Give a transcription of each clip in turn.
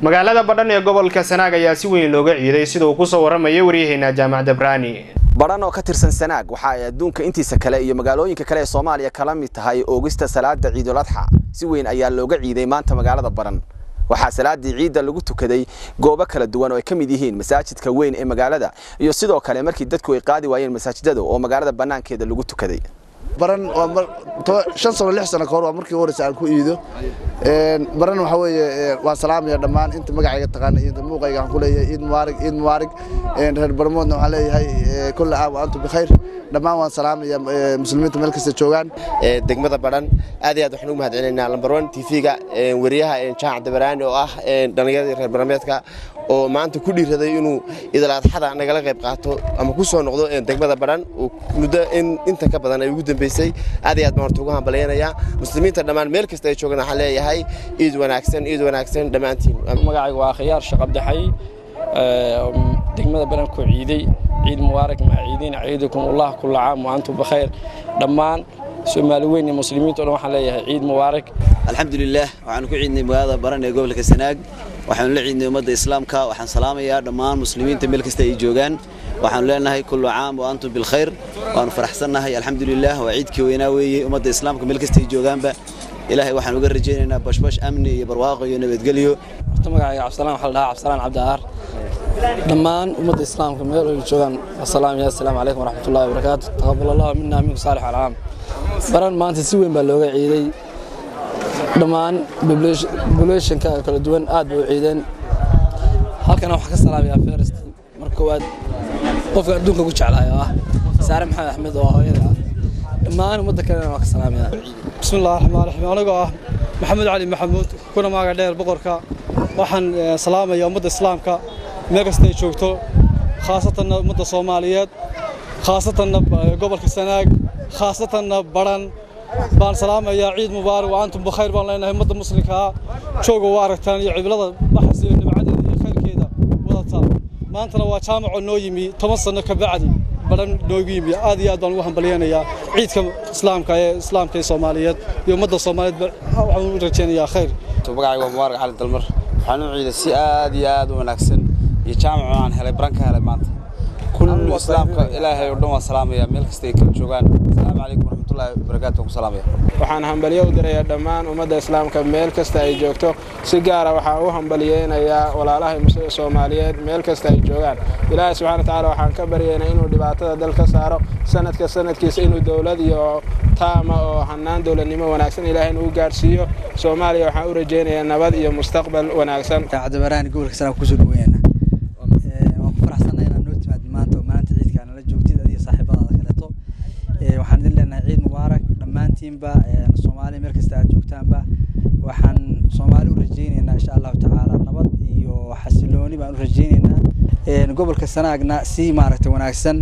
magaalada badhan ee gobolka sanaag ayaa si weyn looga ciiday sida uu kusoo warramayay waryaheena jaamacadda brani badhan oo ka tirsan sanaag waxa ay adduunka intiisa kale iyo magaalooyinka kale ee soomaaliya kala mid tahay oogista salaada ciidul adxa si weyn ayaa looga ciiday maanta magaalada badhan waxaa salaadii ciidda lagu tukaday goobo kala duwan oo ay ka mid yihiin masaajidka weyn ee magaalada iyo sidoo kale markii dadku ay qaadi waayeen masaajidada oo magaalada bannaankeeda lagu tukaday baran waa shan sano lix sano kahor waa markii horeysa aan ku iido baran waxa weeye waan salaamaya dhammaan inta magacayga taqaana iyo muuqayga waxaan ku leeyahay ciid mubaarig ciid mubaarig reer barmoodna waxaan leeyahay kulla caam wa antum bikhayr dhammaan waan salaamaya muslimiinta meel kasta joogaan degmada badhan aad iyo aad waxaan ugu mahadcelinaynaa lambar one tv-ga wariyaha jaac dabaraani oo ah dhallinyaradii reer barmeedka oo maanta ku dhiiraday inuu idalaadxada nagala qayb qaato ama ku soo noqdo degmada badhan muddo inta ka badan ay ugu dambeysay aad iyo aad baan horta ugu hambalyaynayaa muslimiinta dhammaan meel kasta ay joogaan waxaan leeyahay ciid wanaagsan ciid wanaagsan dhammaantiin magacayga waa khiyaar shaqabdaxay degmada badhan ku ciiday ciid mubaarak maa ciidiin ciidukum allah kulla caam wa antum bikhayr dhammaan soomaali weyn iyo muslimiinta o dhan waxaan leeyahay ciid mubaarak alxamdulilah waxaanu ku ciidnay magaalada baran ee gobolka sanaag waxaanu la ciidnay ummadda islaamka waxaan salaamayaa dhammaan muslimiinta meel kasta ay joogaan waxaanu leenahay kullu caam wa antum bilkhayr waanu faraxsannahay alxamdulilah waa ciidkii weynaa weeye ummadda islaamka meel kasta ay joogaanba ilaahay waxaan uga rajaynaynaa bashbash amni iyo barwaaqo iyo nabadgelyo horta magacayga cabdisalaan waxaa la dhahaa cabdisalaan cabdiaar dhammaan ummadda islaamka meel ay joogaan asalaamaya assalaamu calaykum waraxmatullahi wabarakaatu taqabal allahu minna minku saalix alcaam baran maanta si weyn baa looga ciiday dhammaan bobulationka kala duwan aad bay u ciideen halkana waxaan ka salaamayaa ferest marka koowaad qofka adduunka ku jeclahay oo ah saare maxamed axmed oo hooyada ah dhammaan ummadda kalena waan ka salaamayaa bismillahi raxmaan raxiim anigoo ah maxamed cali maxamuud kuna maaga dheer boqorka waxaan salaamaya ummadda islaamka meel kasta ay joogto khaasatanna ummadda soomaaliyeed khaasatanna gobolka sanaag khaasatanna badhan baan salaamayaa ciid mubaarak wa antum bikhayr baan leenahay ummadda muslimkaa jooga waa aragtaan iyo ciblada baxas iyo nabcadeeda iyo khayrkeeda wadata maantana waa jaamaco noo yimi toban sanno ka bacdi badhan noogu yimi aad iyo aad baan ugu hambalyaynayaa ciidka islaamka ee islaamka ee soomaaliyeed iyo ummadda soomaaliyeed waxaan u rajaynayaa khayr magacayga waa mubaarak cali dalmar waxaan u ciiday si aad iyo aad u wanaagsan iyo jaamaco aan helay baran ka helay maanta kullu islaamka ilaahay oo dhan waan salaamayaa meel kasta ay kala joogaan asalaamu calaykum waraxmatullahi wabarakaatu waan ku salaamaya waxaan hambalyo u dirayaa dhammaan ummadda islaamka meel kasta ay joogto si gaara waxaan u hambalyeynayaa walaalaha soomaaliyeed meel kasta ay joogaan ilaahay subxana watacaala waxaan ka baryaynaa inuu dhibaatada dal ka saaro sanadka sanadkiisa inuu dowlad iyo taama oo hanaan dowladnimo wanaagsan ilaahay inuu gaarsiiyo soomaaliya waxaan u rajaynayaa nabad iyo mustaqbal wanaagsan cabdibaraani gobolka sanaag kusoo dhaweeyana waan ku faraxsanahay inaad noo timaad maanta oo maalinta ciidka nala joogtid adiga saaxiibadaada kaleeto waxaan idin leenahay ciid mubaarak dhammaantiinba soomaaliya meel kasta aad joogtaanba waxaan soomaali u rajaynaynaa insha allahu tacaala nabad iyo xasilooni baan u rajaynaynaa gobolka sanaagna si maaragtay wanaagsan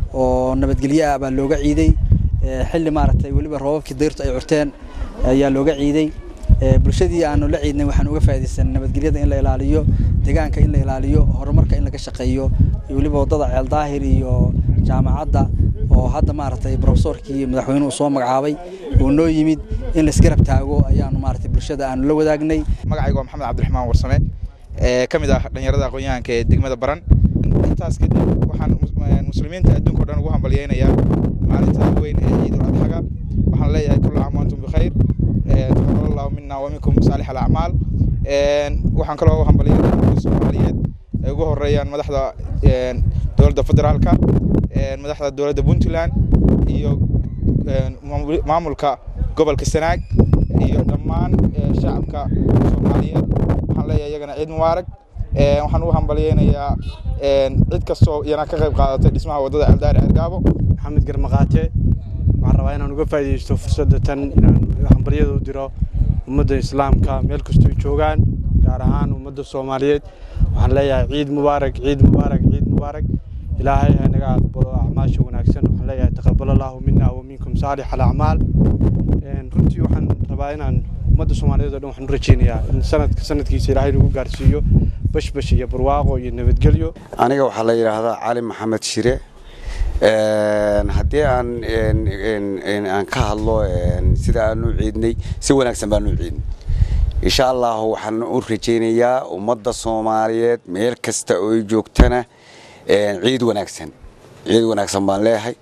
oo nabadgelyo ah baa looga ciiday xilli maaragtay weliba roobabkii dayrtu ay curteen ayaa looga ciiday bulshadii aanu la ciidnay waxaan uga faa'iidaysan nabadgelyada in la ilaaliyo deegaanka in la ilaaliyo horumarka in laga shaqeeyo weliba waddada ceeldaahir iyo jaamacadda oo hadda maaragtay profesorkii madaxweynuhu soo magacaabay uu noo yimid in laisgarab taago ayaanu maaragtay bulshada aanu la wadaagnay magacayga waa maxamed cabdiraxmaan warsame ee ka mid ah dhallinyarada aqoon-yahanka ee degmada baran intaas kadib waxaan muslimiinta adduunka o dhan ugu hambalyeynayaa maalinta weyn ee ciidul adxaga waxaan leeyahay kullu caam wa antum bikhayr taqabal allahu mina wa minkum saalix alacmaal waxaan kaloo u hambalyeynaya ummadda soomaaliyeed ay ugu horeeyaan madaxda dowladda federaalka madaxda dowladda puntland iyo maamulka gobolka sanaag iyo dhammaan shacabka soomaaliyeed waxaan leeyahay iyagana ciid mubaarak waxaan ugu hambalyeynayaa cid kastoo iyana ka qayb qaadatay dhismaha waddada aldaari cergaabo maxamed garmaqaate waxaan rabaa inaan uga faa'iidaysto fursadda tan inaan hambalyada u diro ummadda islaamka meel kastoo joogaan gaar ahaan ummadda soomaaliyeed waxaan leeyahay ciid mubaarak ciid mubaarak ciid mubaarak ilaahay ha naga aqbalo acmaasha wanaagsan waxaan leeyahay taqabal allahu mina wa minkum saalix alacmaal runtii waxaan rabaa inaan ummadda soomaaliyeed oo dhan waxaan u rajaynayaa in sanadka sanadkiisa ilaahay nagu gaarsiiyo bashbash iyo barwaaqo iyo nabadgelyo aniga waxaa la yidhaahdaa cali maxamed shire haddii aan aan ka hadlo sida aan u ciidnay si wanaagsan baan u ciidnay insha allahu waxaan u rajaynayaa ummadda soomaaliyeed meel kasta oo ay joogtana ciid wanaagsan ciid wanaagsan baan leeyahay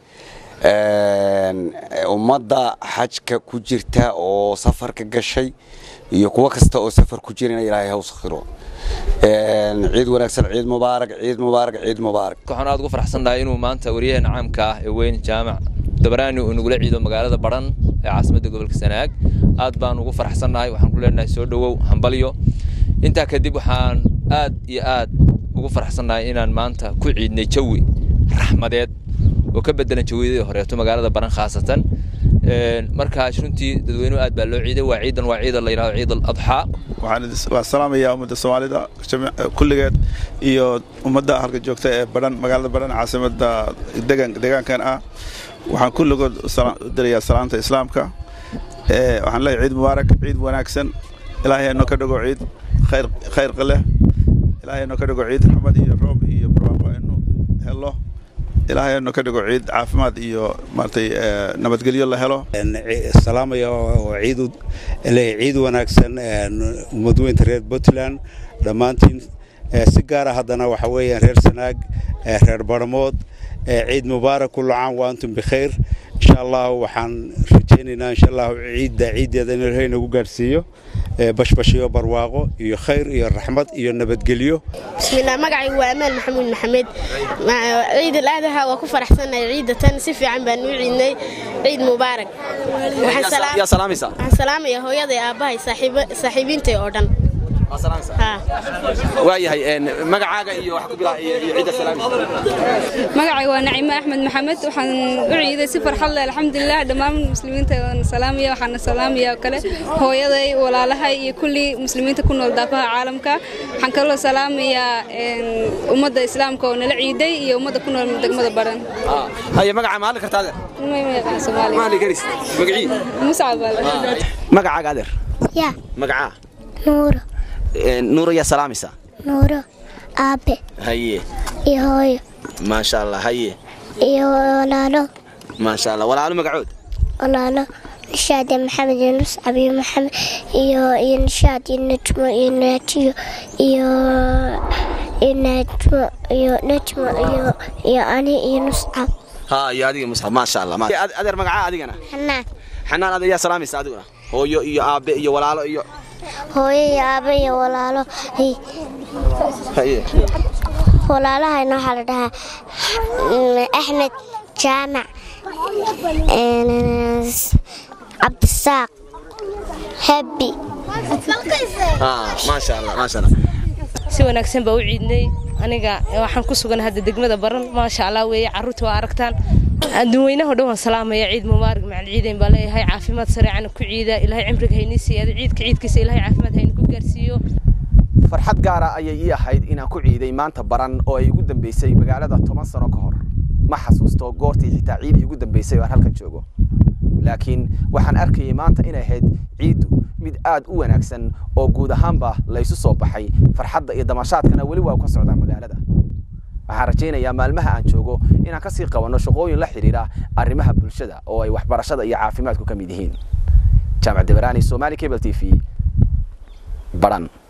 ummadda xajka ku jirta oo safarka gashay iyo kuwo kasta oo safar ku jirana ilaahay ha u sakhiro ciid wanaagsan ciid mubaarak ciid mubaarak ciid mubaarak waxaan aad ugu faraxsannahay inuu maanta waryaheena caamka ah ee weyn jaamac dabaraani uu nagula ciido magaalada baran ee caasimadda gobolka sanaag aad baan ugu faraxsannahay waxaan ku leenahay soo dhowow hambalyo intaa kadib waxaan aad iyo aad ugu faraxsannahay inaan maanta ku ciidnay jawi raxmadeed oo ka bedelan jawiyadii horeeto magaalada baran khaasatan markaas runtii dadweynuhu aad baa loo ciiday waa ciidan waa ciidan la yidhahdo ciid al adxaa waxaan salaamayaa ummadda soomaalida kulligeed iyo ummadda halka joogta ee baran magaalada baran caasimadda deegaankan ah waxaan kulligood dirayaa salaanta islaamka waxaan leeyahay ciid mubaarak ciid wanaagsan ilaahay hanoo ka dhigo ciid khayr khayrqa leh ilaahay hanoo ka dhigo ciid raxmad iyo roob iyo barwaaqo aynu helo ilaahay hanoo ka dhigo ciid caafimaad iyo maaragtay nabadgelyo la helo salaamaya oo ciid leeyahay ciid wanaagsan ummadweynta reer puntland dhammaantiin si gaara haddana waxa weeyaan reer sanaag reer barmood ciid mubaarak kullu caam wa antum bikhayr insha allah waxaan rajaynaynaa insha allah ciidda ciiddeeda in ilaahay nagu gaarsiiyo bashbash iyo barwaaqo iyo khayr iyo raxmad iyo nabadgelyo bismillaah magacaygu waa amaan maxamuud maxamed ciid al-aadaha waa ku faraxsannahay ciidda tan si fiican baan u ciidnay ciid mubaarak yaa salaamaysaa waxaan salaamayaa hooyaday aabbahay saaxiibiintay oo dhan waayahay magacaaga iyo wax ku bilaa iyo cidda salaamaysa magacayga waa nacimo axmed maxamed waxaan u ciiday si farxad leh alxamdulilah dhammaan muslimiinta waan salaamaya waxaana salaamaya oo kale hooyaday walaalahay iyo kulli muslimiinta ku nool daafaha caalamka waxaan kaloo salaamayaa ummadda islaamka oo nala ciiday iyo ummadda ku nool degmada baran haye magaca ma hadli kartaa adeer ma hadli karis magacii muscab magacaaga adeer ya magacaa nuuro nuuro yaa salaamaysaa nuuro aabe haye iyo hooyo maasha allah haye iyo walaalo maasha allah walaalo magacood walaalo nishaad iyo maxamed iyo nuscab iyo maxamed iyo iyo nishaad iyo najmo iyo naatiyo iyo iyo najmo iyo najmo iyo iyo ani iyo nuscab ha iyo adiga musxab maasha allah adeer magacaa adigana xanaan xanaan adeer yaa salaamaysaa adiguna hooyo iyo aabe iyo walaalo iyo hooyo iyo aabe iyo walaalo walaalahayna waxaa la dhahaa axmed jaamac cabdisaaq habi maasha allah maasha allah si wanaagsan baa u ciidnay aniga waxaan ku sugan hadda degmada baran maasha allah weeye carruurta waa aragtaan adduunweynaho dhan waan salaamaya ciid mubaarak macal ciidayn baa leeyahay caafimaad sareecana ku ciida ilaahay cimriga haynii siiyaada ciidka ciidkiisa ilaahay caafimaad hayni ku gaarsiiyo farxad gaara ayay ii ahayd inaan ku ciiday maanta baran oo ay igu dambeysay magaalada toban sano ka hor ma xasuusto goortii xitaa ciid igu dambeysay oo aan halkan joogo laakiin waxaan arkayay maanta inay ahayd ciiddu mid aad u wanaagsan oo guud ahaanba laysu soo baxay farxadda iyo damashaadkana weli waa ka socdaa magaalada waxaan rajaynayaa maalmaha aan joogo inaan kasii qabanno shaqooyin la xidhiira arrimaha bulshada oo ay waxbarashada iyo caafimaadku ka mid yihiin jaamac dabaraani somali cable t v baran